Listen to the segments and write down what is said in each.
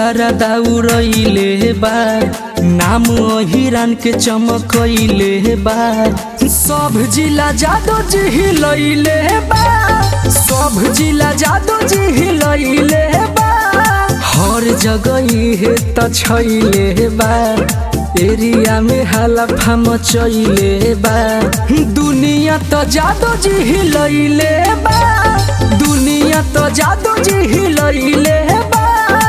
गरदा उड़ैले बा नाम हिरान के चमकैले बा सब जिला जादो जी हिलैले बा सब जिला जादो जी हिलैले बा हर जगह हे त छैले बा एरिया में हाला फाम चैले बा दुनिया त जादो जी हिलैले बा दुनिया त जादो जी हिलैले बा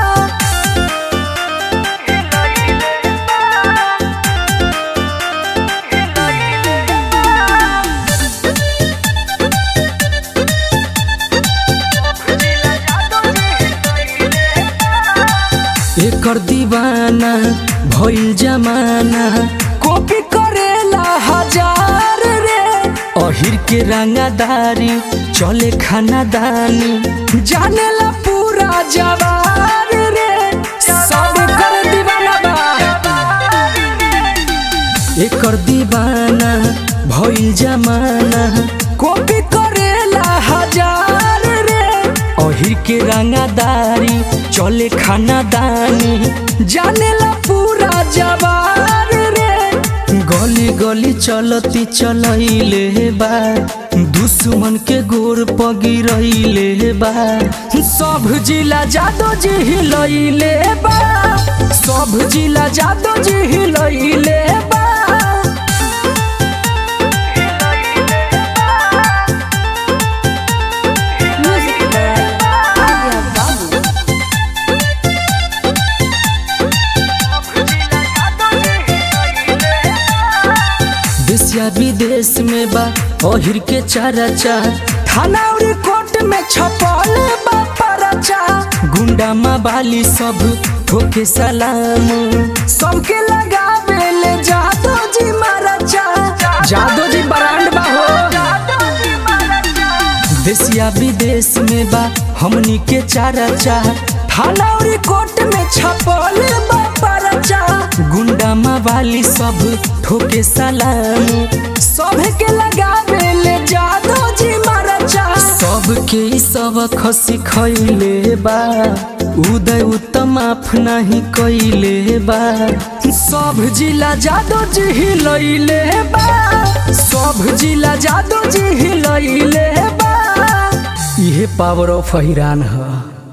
एकर दीवाना भइल जमाना कॉपी करेला हजार रे अहिर के रंगादारी चले खानादानी जानेला पूरा जवार रे सब कर दीवाना बा एकर दीवाना भइल जमाना कॉपी करेला हजार रे अहिर के रंगादारी चले खानादानी जानेला पूरा जवार रे गली गली चलती चलैले बा दुश्मन के गोर पगिरैले बा सब जिला जादो जी हिलैले बा सब जिला जादो जी हिलैले बा Music by Arya Babu. देशिया विदेश में बा अहिर के चर्चा थाना और कोर्ट में छपल बा परचा गुंडा माबाली सब ठोके सलाम सबके लगावे ले जादो जी महाराजा जादो जी ब्रांड बा हो देशिया विदेश में बा हमनी के चर्चा थाना और कोर्ट में छपल बा परचा गुंडा मावाली सब ठोके सलाम सब के लगावे ले जादो जी महाराजा सबके ई सब खसी खैले बा उदय उत्तम माफ नहीं कैले बा सब जिला जादो जी हिलैले बा सब जिला जादो जी हिलैले बा इहे पावर ऑफ हिरान है